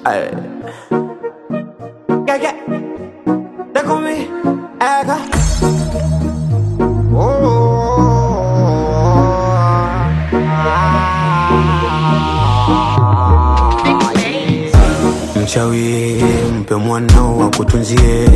Ay. Yeah, yeah. They call me Aga. Mchawi mpe mwanao akutunzie,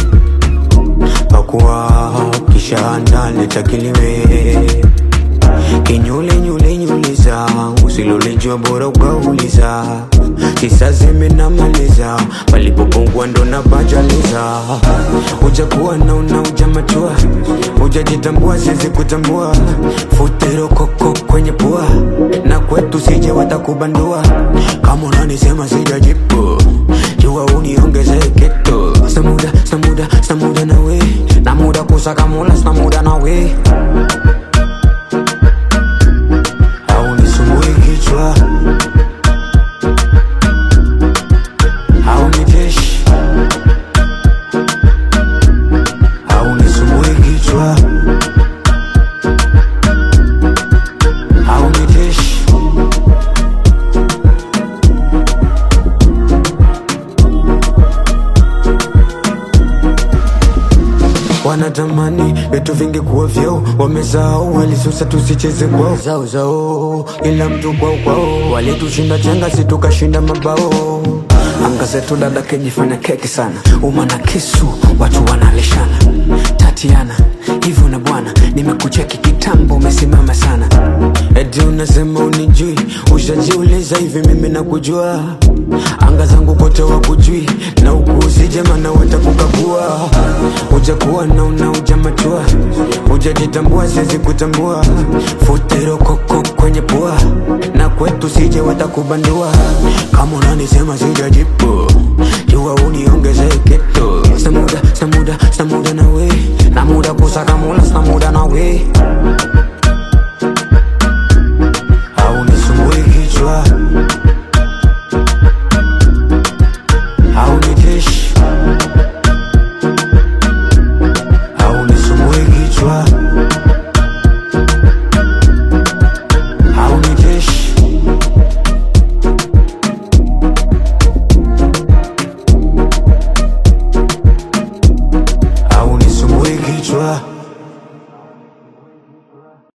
pakuwa kisha ndaleta kilime kinyule nyule nyuliza, usilolijua bora ukauliza, tisa zimenamaliza, palipopungua ndo na bajaliza. Ujakuwa na una ujamatua, ujajitambua sizi kutambua, futiro koko kwenye pua, na kwetu sije watakubandua, kama unanisema sijajibu, jua uniongeze kitu, samuda samuda samuda nawe, na muda kusaka mula sina muda nawe haunisumbui kichwa, haunikeshi, haunisumbui kichwa, haunikeshi. wanatamani vitu vingi kuwa vyao, wamesahau walisusa tusicheze kwao zao zao, ila mtu kwao kwao, walitushinda chenga si tukashinda mabao. Anga zetu dada kejifanya keki sana, uma na kisu watu wanalishana. Tatiana hivyo na bwana, nimekucheki kitambo, umesimama sana. Eti unasema unijui, ushajiuliza hivi mimi nakujua. Anga zangu kote wakujui, na huku usije maana watakukagua. Ujakuwa na una ujamatua, ujajitambua siwezi kutambua. Futiro koko kwenye pua, na kwetu sije watakubandua. Kama unanisema sijajibu, jua uniongeze kitu. Samuda samuda samuda nawe, na muda